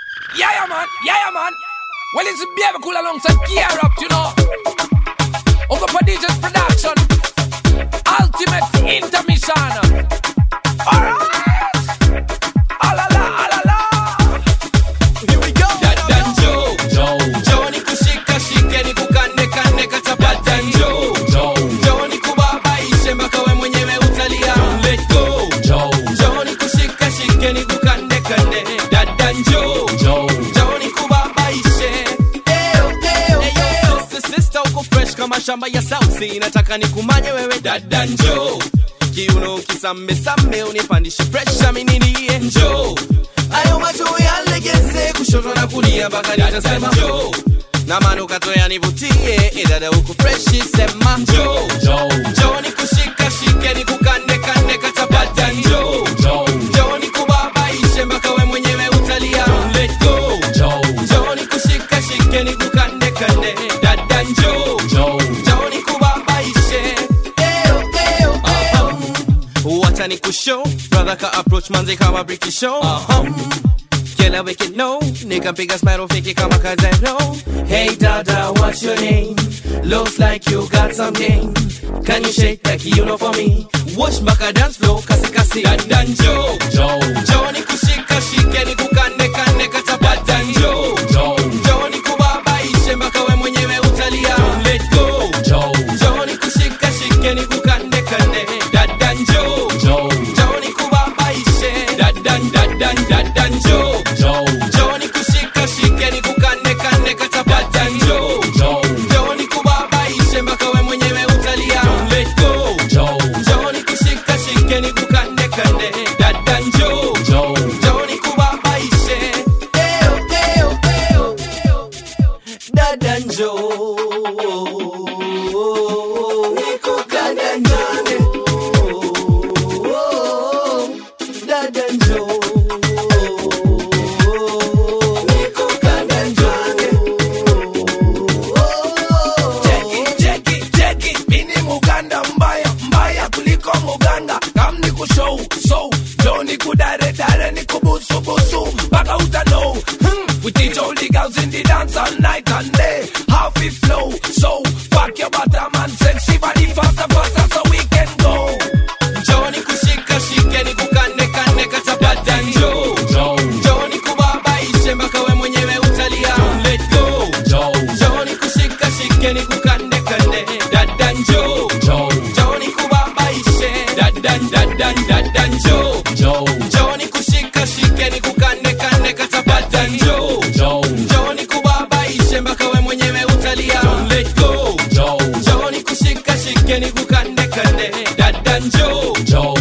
Yeah, yeah, man. Yeah, yeah, man. Well, it's a baby cool alongside Gear Up, you know. Over Prodigious Production. Ultimate Intermission. Alright. Alala, alala. Here we go. Dadan Joe, Joe, Joe ni kushika shike ni kukande kande kachapa Dadan Joe, Joe, Joe ni kubabaishe mpaka we mwenyewe utalia. Don't let go, Joe, Joe ni kushika shike ni kukande kande Dadan Joe, Joe, Joe ni kubabaishe. Eyo, eyo, eyo. Sister, sister uko fresh kama shamba ya South Sea. Nataka nikumanye wewe Dadan Joe. Kiuno kisame same unipandishe pressure mimi nilie njoo ayo macho yalegeze kushoto na kulia mpaka nitasema njoo na manukato yanivutie idada huku freshi sema njoo njoo ni kushika shike ni kukande kande katabata njoo njoo ni kubabaishe mpaka we mwenyewe utalia Don't let go njoo ni kushika shike ni kukande kande dada njoo njoo ni kubabaishe Eyo, eyo, eyo. wacha ni kushow brother ka approach manze kama briki show Killer wicked no Nigga big as metal fake it kama kazero Hey dada what's your name Looks like you got some game Can you shake like you know for me Watch mpaka dance flow kasi kasi Dada njo Njo ni kushika shike ni kukande kande katabata njo Njo ni kubabaishe mpaka we mwenyewe utalia Don't let go Njo ni kushika shike ni kukande kande Dada njo Njo ni kubabaishe Dadan dadan dadan njo Njo ni kushika shike ni kukande kande katabata njo Njo ni kubabaishe mpaka we mwenyewe utalia Don't let go Njo ni kushika shike ni kukande kande Dadan njo Njo ni kubabaishe Eyo eyo eyo Dada njo Nikukande ndani Dada njo Nikukande ndani Cheki, cheki, cheki. Mini Muganda mbaya, mbaya kuliko Muganda. Kam ni kushow, show. Jo ni kudare, dare ni kubusu, busu. Mpaka uta know. Hmm. We teach all the girls in the dance all night and day. How we flow, so. Fuck your bottom and sexy body faster, faster so we can go. Njoo ni kushika shike ni kukande kande katabata njoo Njoo ni kubabaishe mpaka we mwenyewe utalia Don't let go Njoo ni kushika shike ni kukande kande Dada njoo Njoo ni kubabaishe Dadan dadan dadan njoo Njoo ni kushika shike ni kukande kande katabata njoo Njoo ni kubabaishe mpaka we mwenyewe utalia Don't let go Njoo ni kushika shike ni kukande kande Dada njoo